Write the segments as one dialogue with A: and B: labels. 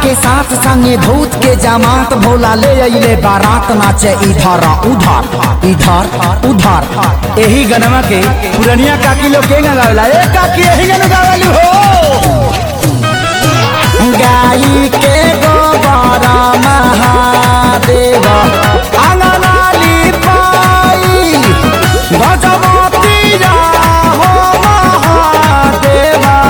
A: के साथ संगे भूत के जमात भोला ले अइले बारात नाचे इधर उधर इधर उधर यही गनमा के पुरनिया काकी लोग के गावेला ए काकी यही गन गावेली हो गाई के गोबर महादेव अंगनाली पाई गजमती हो महादेवा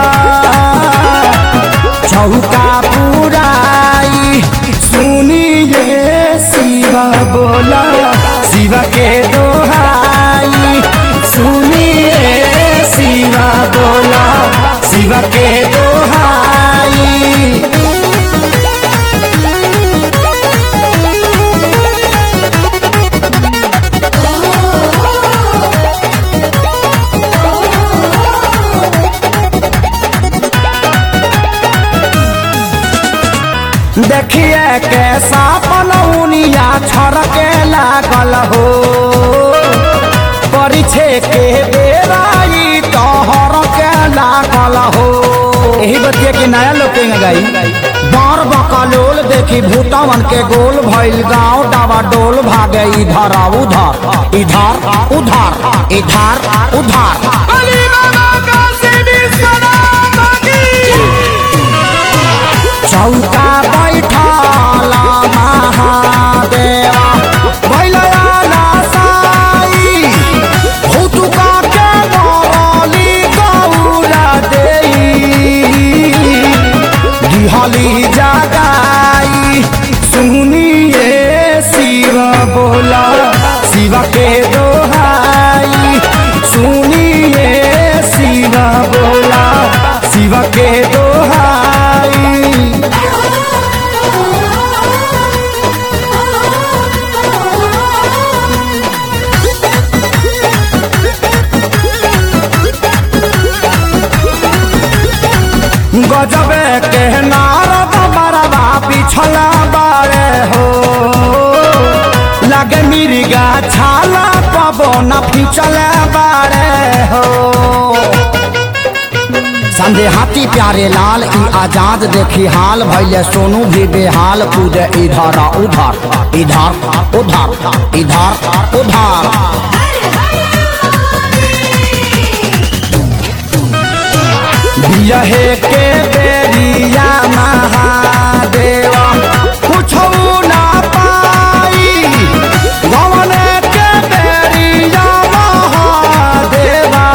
A: चौका पुराई सुनिए शिवा बोला शिवा के दोहाई सुनिए शिवा बोला शिवा के दोहाई देखिए कैसा पनौनिया छड़के लागल हो परिछे के बेराई तोहर के लागल हो यही बतिया के नया लोग के गाई बार बकलोल देखी भूतवन के गोल भइल गाँव डावा डोल भागे इधर आ उधर इधर उधर इधर उधर अली बाबा का सीधी सलाम चौका बैठाला महादेवा भैलयाना साई भूतुका के बरली गौरा देई दिहली जगाई सुनिए शिव बोला शिव के दोहाई सुनिए शिव बोला शिव के दोहाई गजबे के नारद बरबा पिछला बारे हो लगे मिर्गा छाला पवन फिचले बारे हो संदे हाथी प्यारे लाल ई आजाद देखी हाल भैले सोनू भी बेहाल कूदे इधर आ उधर इधर उधर इधर उधर बियहे के बेरिया महादेवा कुछो ना पाई गवने के बेरिया महादेवा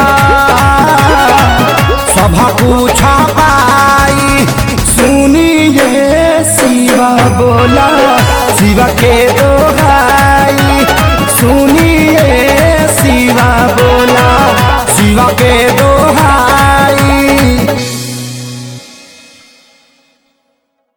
A: सभा पूछा पाई सुनिए शिवा बोला शिवा के दो